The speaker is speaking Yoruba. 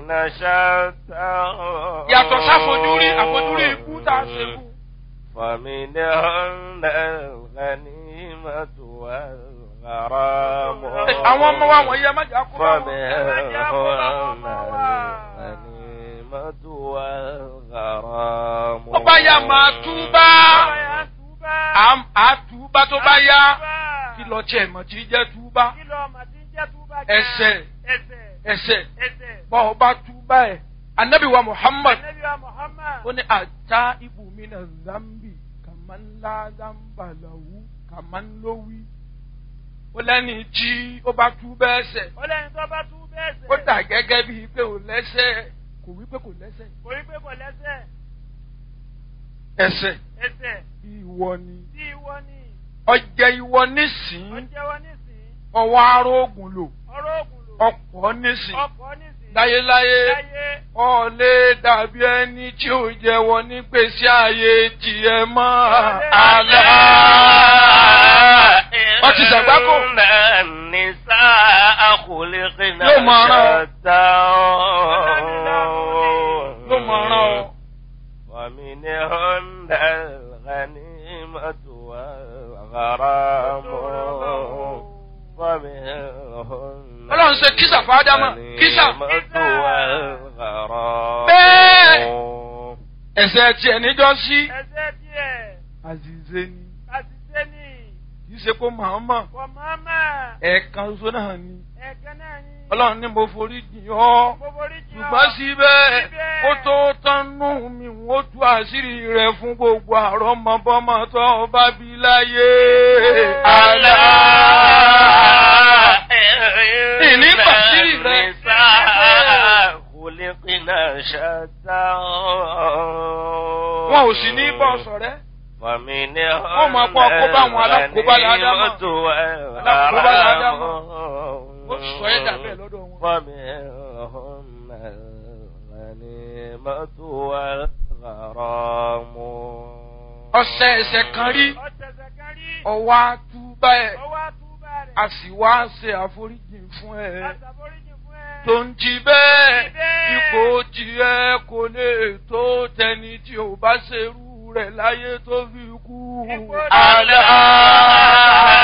شتى yàtọ̀ sáfojúrí àfojúrí ikú tá a ṣe kú. فمنهن الغنيمة والغرام àwọn ọmọ wa wọ̀nyí ẹ má jà kó bá wọn. فمنهن الغنيمة والغرام tó bá yá máa túbá Àm- á túbá tó bá yá kí lọ tiẹ̀ mọ̀ tí jẹ́ túbá ẹsẹ̀ ẹsẹ̀ bọ́ ọ bá túbá ẹ̀ anabi wa muhammad ó ní ata ibùmínà zambi kàmánlá zambalawu kàmánlówí ó lẹ́ni tí ó bá túbá ẹsẹ̀ ọlẹ́ni tó bá tú bẹ́ẹ̀ sẹ̀. ó dà gẹ́gẹ́ bíi pé ò lẹ́sẹ̀ kò wí pé kò lẹ́sẹ̀ kò rí pé kò lẹ́sẹ̀ ẹsẹ̀ ẹsẹ̀ ìwọ ni tí ìwọ ni ọjẹ́ ìwọ nísìnyí ọjẹ́wọ́ nísìn ọwọ́ arógùn lò ọ̀rọ̀ ògùn lò ọ̀pọ̀ nísìnyí ọkọ̀ nísìn láyéláyé láyé ọ̀lẹ́ dàbí ẹni tí ò jẹ́wọ́ ní gbèsè ayé tiẹ̀ mọ́ àlá. Wọ́n ti ṣàgbákò. إن النساء خلقن Yóò máa rán ọ. شتى ló mọ̀ ọ́rán ọ. ومنهن الغنيمة والغرام ومنهن Ọlọ́run ṣe kísà fún Ádámà, kísà. الغنيمة والغرام Bẹ́ẹ̀. Ẹ̀sẹ̀ tiẹ̀ níjọ́ sí. ẹsẹ̀ díẹ̀ Àzìzé ni. àṣìṣe ni Kì í ṣe kó màmá. kò mọ́mọ́ Ẹ̀ẹ̀kan ṣoṣo náà ni. ẹ̀kan náà ni Ọlọ́run ní mo forí jìn ọ́. gbogbo orí jì ọ́. ṣùgbọ́n síbẹ̀ Síbẹ̀. ó tó tánú mi ó tú àṣírí rẹ̀ fún gbogbo àrọ́mọbọ́mọ tó bá bí láyé. àlá. ìní pàṣírí rẹ̀. خلقنا شتى wọn ò sì ní bọ́ sọ̀rẹ́. ومنهن Wọ́n máa kọ́ kó bá àwọn alákòóbá ládámà. الغنيمة Alákòóbá ládámà. والغرام ó sọ ẹ́ dà bẹ́ẹ̀ lọ́dọ̀ wọn. ومنهن الغنيمة والغرام ọ̀sẹ̀ ẹ̀sẹ̀ kan rí ọ̀tẹ̀sẹ̀ kan rí ọwọ́ àtúbà ẹ̀ ọwọ́ àtúbà rẹ̀ a sì wá ṣe àforíjì fún ẹ. àtàforíjì fún ẹ. tó ń jí bẹ́ẹ̀ Jí bẹ́ẹ̀. ipò tiẹ̀ kò lè tó tẹni tí ò bá ṣerú rẹ̀ láyé tó fi kú. Ipò àlá. ألا